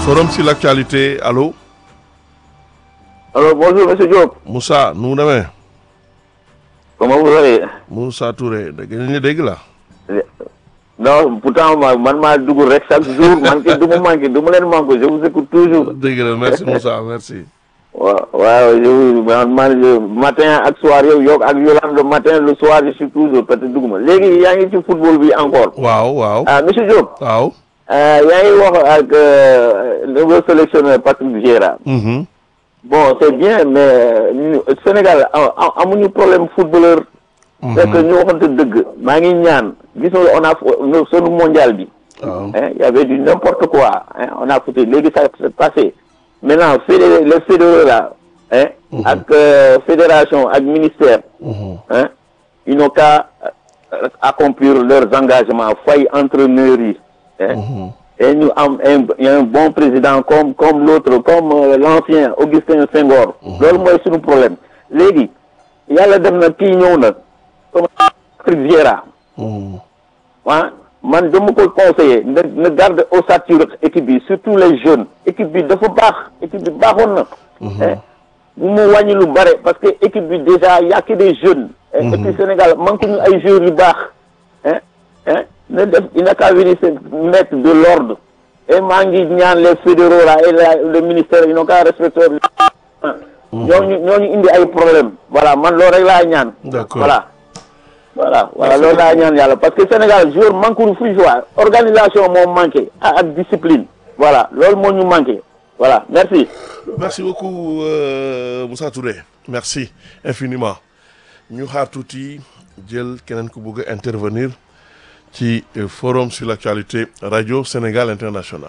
Forum sur l'actualité, allô Alors bonjour Monsieur Diop. Moussa nu mu demee Comment vous allez Moussa Touré dégg nañu dégg la Non pourtant ma man maa dugg rek chaque jour manqué du ma manqué du ma leen manqué je vous écoute toujours. dégg la merci Moussa merci waaw waaw je vous man man je- matin ak soir yow yow ak Yolande le matin le soir je suis toujours peut-être dugg ma léegi yaa ngi ci football bi encore. waaw waaw ah Monsieur Diop. waaw euh, yaa ngi wax ak euh, le nouveau sélectionneur Patrick Vieira. mhm bon c'est bien mais ñu Sénégal a- a- amuñu problème footballeur. c'est que ñu waxante dëgg maa ngi ñaan gis nga on a f- sunu mondial bi. waaw hein, il y avait du n'importe quoi hein, on a foutu léegi ça c'est passé maintenant fédé les fédéraux là hein, ak euh, fédération ak ministère mhm hein, ils n'ont qu'à euh, accomplir leurs engagements fay entraîneurs yi hein, mhm et ñu am un y a un bon président comme comme l'autre comme euh, l'ancien Augustin Senghor loolu mooy suñu problème léegi yàlla def na kii ñëw na comme Patrick Vieira mhm ah man dama ko conseiller na na garde ossature équipe bi surtout les jeunes équipe bi dafa baax équipe bi baaxoon na hein. bu mu wàññi lu bare parce que équipe bi déjà y a que des jeunes et et puis Sénégal manque ñu ay joueurs yu baax hein hein na def il n'a qu'à venir se mettre de l'ordre et maa ngi ñaan les fédéraux là et la le ministère ils n'ont qu'à respecter ñooñu ñooñu indi ay problème voilà man loolu rek laa ñaan D'accord. voilà voilà voilà loolu laa ñaan yàlla parce que Sénégal joueur manque lu fuy jouer organisation moo manqué ak ak discipline voilà loolu moo ñu manqué voilà merci merci beaucoup euh, Moussa Touré merci infiniment ñu xaar tuuti jël keneen ku bëgg a intervenir ci euh, forum sur l'actualité radio Sénégal international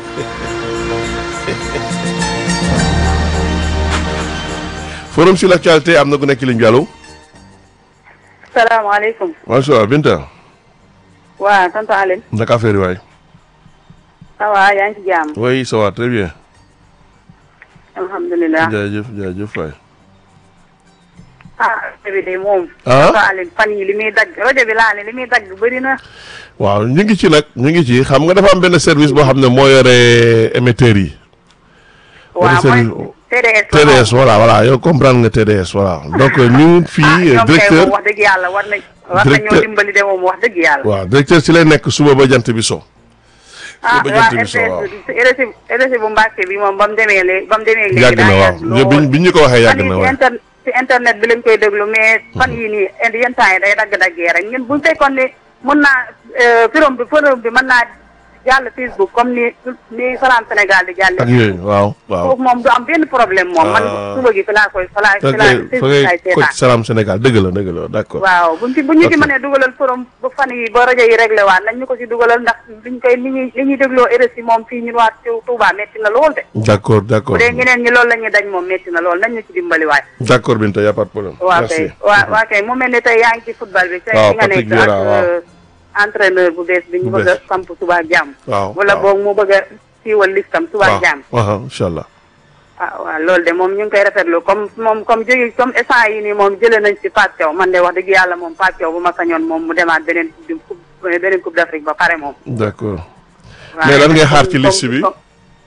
forum sur l'actualité am na ku nekk ligne bi allo salaamaaleykum macha allah Binta waa tonton Aline naka affaire yi waay ça va yaa ngi ci jàmm oui ça va très bien alhamdulilah jaajëf jaajëf waay ah rajo bi de moom ah tonton Aline fan yi li muy dagg rajo bi laa ne li muy dagg bëri na waaw ñu ngi ci nag ñu ngi ci xam nga dafa am benn service boo xam ne moo yore émetteurs yi waaw service- mooy TDS TDS voilà voilà yow comprendre nga TDS voilà donc ñu fii ñoom kay directeur moom wax dëgg yàlla war nañ war nañoo Directeur- dimbali de moom wax dëgg yàlla waaw directeur ci lay nekk suba ba jant bi so ah ba waa jant bi so, waaw. RTS RSI RSI bu Mbàkke bi moom ba mu demee léegi ba mu demee léegi yàgg na daa waaw yàgg lool. biñ biñ ñu ko waxee yàgg fan na yi waaw inter ci internet bi lañ koy déglu mais fan yii nii yenn temps yi day dagg-daggee rek ñun buñ fekkoon ne mën naa forum bi forum bi mën naa jàll Facebook comme ni ni Salam Sénégal di jàlle ak yooyu waaw waaw foofu moom du am benn problème moom man Ah. suba gi fi laa koy fa laa fa fi laa ngay fa Facebook ngay laay ko seetaan Salam Sénégal dëgg la dëgg la d'accord waaw buñ ci buñ ñu ci Ok. mënee dugalal forum ba fan yi ba rajo yi réglé waat nañ ñu ko ci dugalal ndax liñ koy li ñuy li ñuy dégloo RSI moom fii ñun waa Touba metti na lool de d'accord bu d'accord dee ñeneen ñi loolu la ñuy dañ moom metti na lool nañ ñu ci dimbali waay d'accord Binta y a pas de problème waa merci kay waa waa kay mu mel ne tey yaa ngi ci football bi. tey waaw fi nga Patrick nekk ak Vieira, waaw. euh, entraîneur bu bees bi ñu Bu bëgg a bees. samp suba ak jàmm. waaw wala waaw. boog mu bëgg a siiwal listam suba ak jàmm. waaw incha allah ah waaw loolu de moom ñu ngi koy rafetlu comme moom comme jóge comme instant yi nii moom jëlee nañ ci Pape Thiaw man de wax dëgg yàlla moom Pape Thiaw bu ma sañoon moom mu demaat beneen coupe du coupe beneen coupe d'Afrique ba pare moom. d'accord waaw mais lan ngay xaar ci comme- liste bi comme-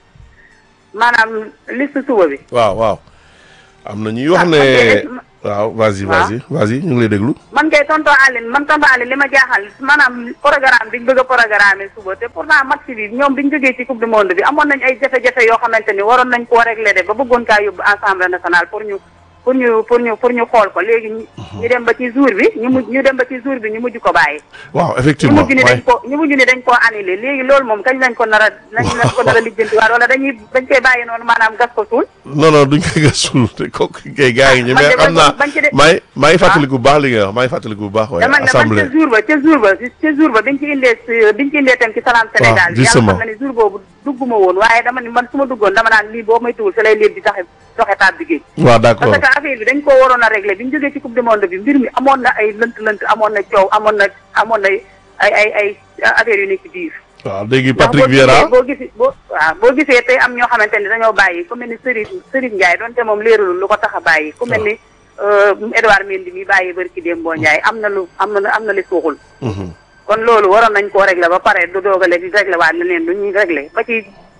maanaam liste suba bi. waaw waaw am na ñuy wax Ah, ne ok. waaw vas-y waaw. vas-y vas-y ñu ngi lay déglu man kay tonton Aline man tonton Aline li ma jaaxal maanaam programme biñ bëgg a programme suba te pourtant match bi ñoom biñ jógee ci coupe du monde bi amoon nañ ay jafe-jafe yoo xamante ni waroon nañ koo régler de ba bëggoon kaa yóbbu assemblée nationale pour ñu pour ñu pour ñu pour ñu xool ko léegi ñu ñu dem ba ci jour bi ñu mujj ñu dem ba ci jour bi ñu mujj ko bàyyi waaw ñu effectivement mujj ni waay dañ ko ñu mujj ni dañ koo annulé léegi loolu moom kañ lañ ko nar a nañ lañ ko nar a lijjanti waat wala dañuy dañ koy bàyyi noonu maanaam gas ko suul non non duñ ko gasul te kooku kay gars yi ñu man mais de am naa bañ ci de- maa ngi maa ngi fàttaliku bu baax li nga wax maa ngi fàttaliku bu baax waaye dama ne man assemblée ca jour ba ca jour ba ca jour ba biñ ci indee si- biñ ci indee tam ci Salam Sénégal bi yàlla justement. xam na ne jour boobu dugguma woon waaye dama ne man su ma duggoon dama naan lii boo may tuwul fi lay leen di taxe doxe taat bi géej waaw d'accord parce que affaire bi dañ koo waroon a régler bi ñu jógee ci coupe du monde bi mbir mi amoon na ay lënt lënt amoon na coow amoon na amoon na ay ay ay affaire yu nekk ci biir waaw léegi ndax Patrick boo Vieira gisee boo gisee boo waaw boo gisee tey am ñoo xamante ni dañoo bàyyi ku mel ni Serigne Serigne Ndiaye donte moom leeralul lu ko tax a bàyyi ku mel ni Edouard Mendy mi bàyyi bari ci Dembo Ndiaye am na lu am na am na li suuxul Mhm. kon loolu waroon nañ koo régler ba pare du doog a léegi régler waat leneen lu ñuy régler ba ci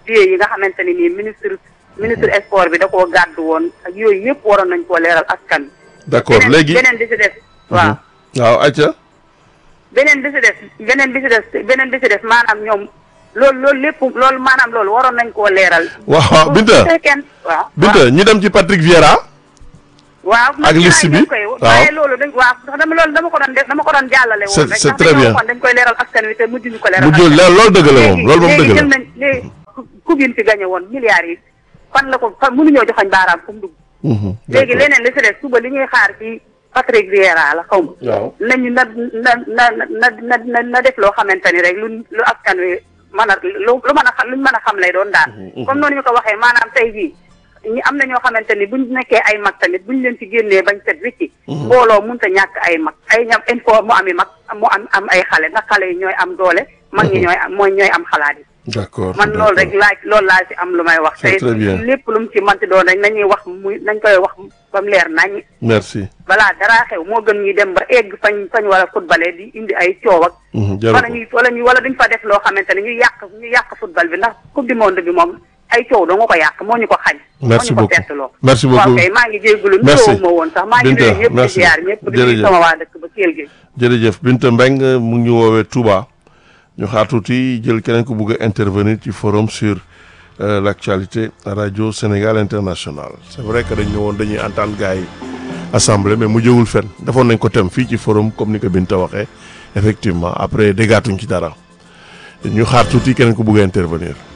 billets yi nga xamante ni nii ministre ministre sport bi da koo gàddu woon ak yooyu yëpp waroon nañ koo leeral askan wi. d'accord beneen- léegi beneen bi si des. waaw waaw ayca beneen bi si des beneen bi si des beneen bi si des maanaam ñoom loolu loolu lépp loolu maanaam loolu waroon nañ koo leeral. waaw waaw Binta bu fekkee waaw. Binta ñu dem ci Patrick Vieira waaw ak liste bi, koy waaw. waaye loolu dañ waaw ndax dama loolu dama ko doon def dama ko doon jàllale woon C'est- rek c'est ndax très dañoo bien. waxoon dañ koy leeral askan wi te mujj ñu ko leeral mu jël askan wi. loolu dëgg la moom loolu moom léegi dëgg jël la nañ léegi coupe yi ñu fi gagné woon milliards yi fan la ko fan mënuñoo joxañ baaraam fu mu dugg Mhm, léegi d'accord. leneen li si des suba li ñuy xaar ci Patrick Vieira la xaw ma waaw nañu na na na na na na na def loo xamante ni rek lu lu askan wi mën a lu lu mën a xam luñ mën a xam lay doon daal. comme noonu ñu ko waxee maanaam tey jii ñi am na ñoo xamante ni buñ nekkee ay mag tamit buñ leen ci génnee bañ set wicci mbooloo mënut a ñàkk ay mag ay ñam il faut mu ami mag mu am am ay xale ndax xale yi ñooy am doole. mag ñi ñooy am mooy ñooy am xalaat yi. d'accord man loolu rek laaj loolu laa ci am lu may wax. C'est te très bien. lépp lu mu ci manti doon rek nañuy wax muy nañ koy wax ba mu leer nañ. merci balaa dara xew moo gën ñuy dem ba egg fañ fañ war a footballé di indi ay coow ak. Mhm, jaru wala ko. ñuy wala ñu wala duñ fa def loo xamante ne ñu yàq ñu yàq football bi ndax coupe du monde bi moom ay coow doo nga ko yàq moo ñu ko xañ. Merci moo ñu ko beaucoup. perteloo. Merci beaucoup. waaw kay maa ngi jégalu Merci. nuyoo ma woon sax maa ngi Binta, nuyu ñëpp di merci. ziar ñëpp di Jërëjëf. nuyu sama waa dëkk ba Kell gi. jërëjëf Binta Mbengue mu ngi ñu woowee Touba ñu xaar tuuti jël keneen ku bugg a intervenir ci forum sur euh, l'actualité radio Sénégal international c'est vrai que dañ ñëwoon dañuy entendre gars yi assemblée mais mu jëwul fen defoon nañ ko tem fii ci forum comme ni ko Binta waxee effectivement après déggaatuñ ci dara ñu xaar tuuti keneen ku bugg a intervenir